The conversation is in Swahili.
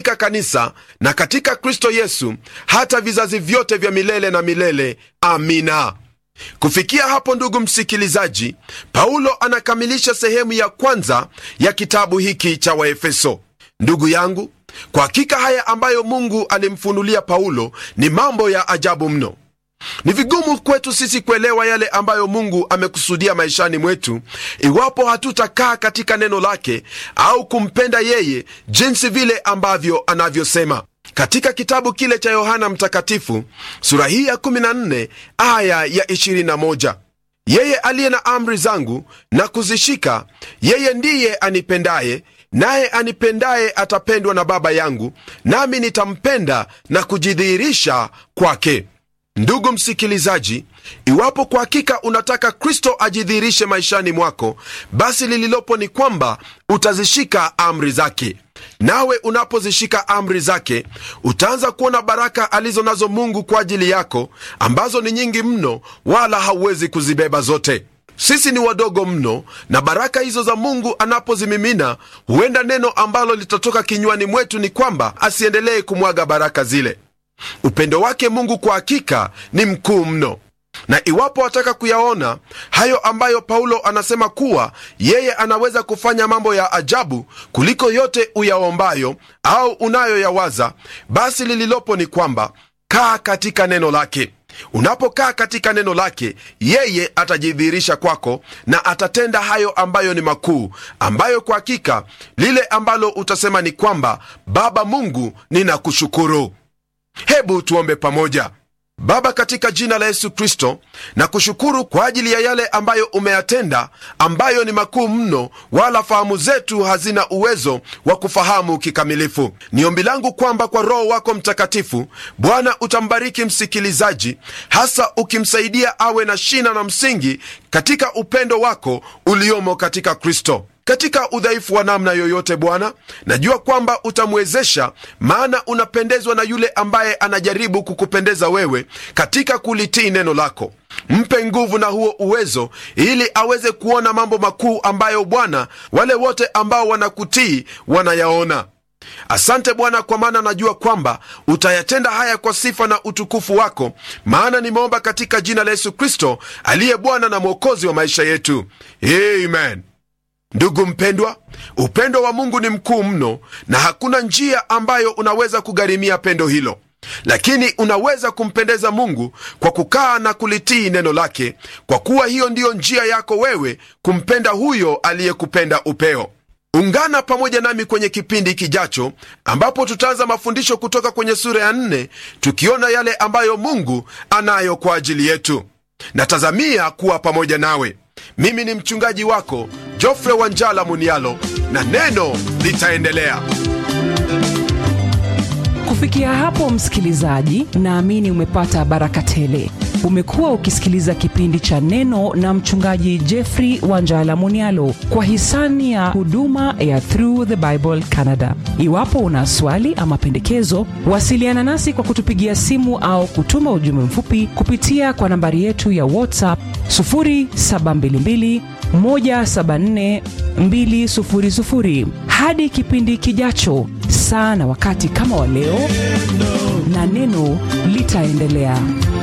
katika kanisa na katika kristo yesu hata vizazi vyote vya milele na milele amina kufikia hapo ndugu msikilizaji paulo anakamilisha sehemu ya kwanza ya kitabu hiki cha waefeso ndugu yangu kwa hakika haya ambayo mungu alimfunulia paulo ni mambo ya ajabu mno ni vigumu kwetu sisi kuelewa yale ambayo mungu amekusudia maishani mwetu iwapo hatutakaa katika neno lake au kumpenda yeye jinsi vile ambavyo anavyosema katika kitabu kile cha yohana mtakatifu sura hii ya 14 aya ya 21 yeye aliye na amri zangu na kuzishika yeye ndiye anipendaye naye anipendaye atapendwa na baba yangu nami nitampenda na kujidhihirisha kwake ndugu msikilizaji iwapo kwa hakika unataka kristo ajidhihirishe maishani mwako basi lililopo ni kwamba utazishika amri zake nawe unapozishika amri zake utaanza kuona baraka alizo nazo mungu kwa ajili yako ambazo ni nyingi mno wala hauwezi kuzibeba zote sisi ni wadogo mno na baraka hizo za mungu anapozimimina huenda neno ambalo litatoka kinywani mwetu ni kwamba asiendelee kumwaga baraka zile upendo wake mungu kwa hakika ni mkuu mno na iwapo wataka kuyaona hayo ambayo paulo anasema kuwa yeye anaweza kufanya mambo ya ajabu kuliko yote uyaombayo au unayoyawaza basi lililopo ni kwamba kaa katika neno lake unapokaa katika neno lake yeye atajidhihirisha kwako na atatenda hayo ambayo ni makuu ambayo kwa hakika lile ambalo utasema ni kwamba baba mungu ninakushukuru hebu tuombe pamoja baba katika jina la yesu kristo na kushukuru kwa ajili ya yale ambayo umeyatenda ambayo ni makuu mno wala fahamu zetu hazina uwezo wa kufahamu kikamilifu ni ombi langu kwamba kwa roho wako mtakatifu bwana utambariki msikilizaji hasa ukimsaidia awe na shina na msingi katika upendo wako uliomo katika kristo katika udhaifu wa namna yoyote bwana najua kwamba utamwezesha maana unapendezwa na yule ambaye anajaribu kukupendeza wewe katika kulitii neno lako mpe nguvu na huo uwezo ili aweze kuona mambo makuu ambayo bwana wale wote ambao wanakutii wanayaona asante bwana kwa maana najua kwamba utayatenda haya kwa sifa na utukufu wako maana nimeomba katika jina la yesu kristo aliye bwana na mwokozi wa maisha yetu amen ndugu mpendwa upendo wa mungu ni mkuu mno na hakuna njia ambayo unaweza kugharimia pendo hilo lakini unaweza kumpendeza mungu kwa kukaa na kulitii neno lake kwa kuwa hiyo ndiyo njia yako wewe kumpenda huyo aliyekupenda upeo ungana pamoja nami kwenye kipindi kijacho ambapo tutaanza mafundisho kutoka kwenye sura ya nne tukiona yale ambayo mungu anayo kwa ajili yetu natazamia kuwa pamoja nawe mimi ni mchungaji wako jofre wanjala munialo na neno litaendelea kufikia hapo msikilizaji naamini umepata baraka tele umekuwa ukisikiliza kipindi cha neno na mchungaji jeffrey wanjala munialo kwa hisani ya huduma ya through the bible canada iwapo una swali ama pendekezo wasiliana nasi kwa kutupigia simu au kutuma ujumbe mfupi kupitia kwa nambari yetu ya whatsapp 722 174 200 hadi kipindi kijacho saa na wakati kama wa leo na neno litaendelea